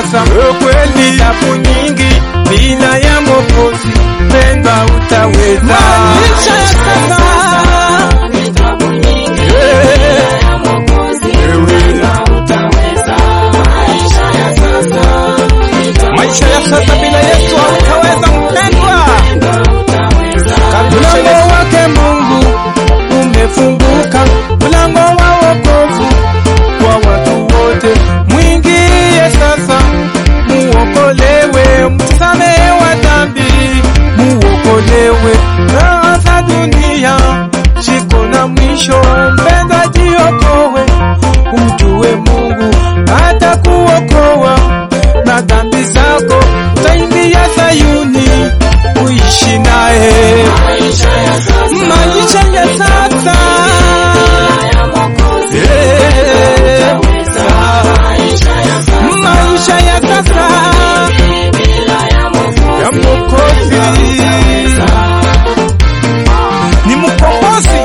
sasa kweli tabu nyingi bila ya Mwokozi mpendwa utaweza Maisha ya sasa maisha ya sasa bila Yesu hautaweza mpendwa. Karibisha Mlango Yesu. wake Mungu umefunguka, mlango wa wokovu kwa watu wote. Mwingie sasa, muokolewe, msamehewa dhambi, muokolewe. Raha za dunia ziko na mwisho, mpendwa, jiokowe, umjue Mungu atakuokoa na dhambi zako, utaingia Sayuni uishi naye maisha ya sasa Eh, maisha ya sasa ya Mwokozi ni mkombozi,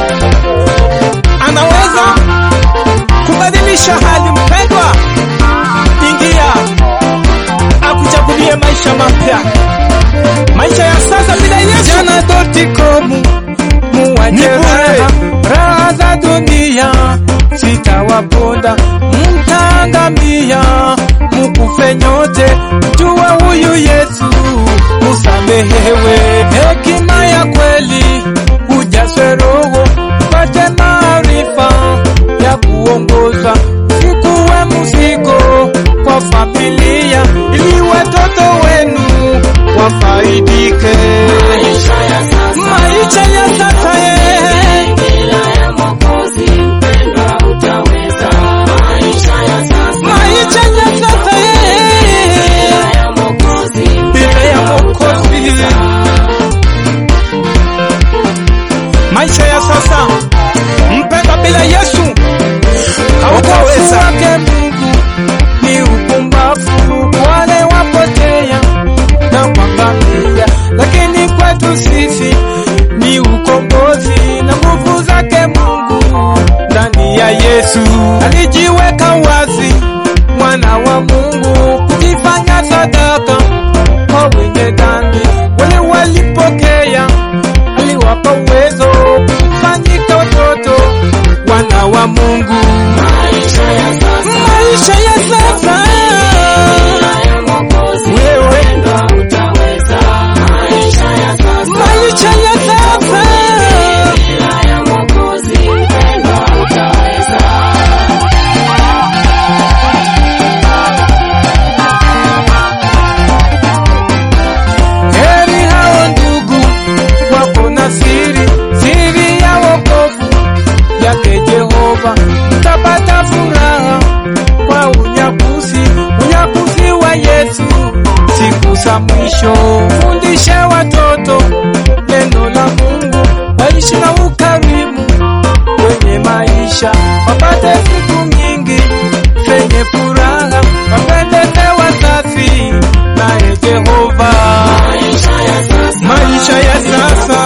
anaweza kubadilisha hali. Mpendwa, ingia akuchagulie maisha mapya, maisha ya sasa bila Yesu. Jana dotikomu muwache raha, raha za dunia zitawaponda, mtaangamia, mukufe nyote. Jua huyu Yesu musamehewe, hekima ya kweli ujazwe Roho, pate maarifa ya kuongoza, sikuwe mzigo kwa familia, ili watoto wenu wafaidike. Maisha ya sasa eh, maisha ya sasa eh, bila ya Mwokozi. Maisha ya sasa mpenda bila Yesu hautaweza. wake Mungu ni upumbavu, wale wapotea na kuangamia, lakini kwetu sisi ni ukombozi na nguvu zake Mungu ndani ya Yesu. Alijiweka wazi mwana wa Mungu kujifanya sadaka kwa wenye dhambi, wale walipokea aliwapa uwezo kufanyika watoto wana wa Mungu. Maisha ya sasa wewe, maisha ya sasa heri hao ndugu wako na siri, siri ya wokovu yake Jehova, mtapata furaha kwa unyakuzi, unyakuzi wa Yesu siku za mwisho. Fundishe watoto neno la Mungu, waishi na ukarimu kwenye maisha, wapate siku nyingi zenye furaha, wapendeze wazazi naye Jehova. Maisha ya sasa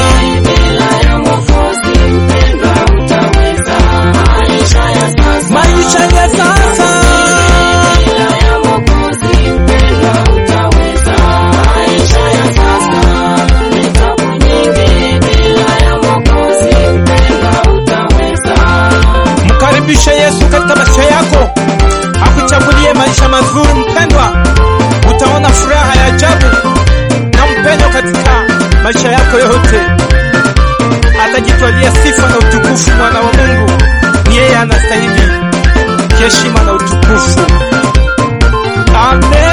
maisha ya sasa mkaribishe Yesu katika maisha yako, akuchagulie maisha mazuri. Mpendwa, utaona furaha ya ajabu na mpenyo katika maisha yako yote. Atajitwalia sifa na utukufu. Mwana wa Mungu ni yeye anastahili heshima na utukufu. Amen.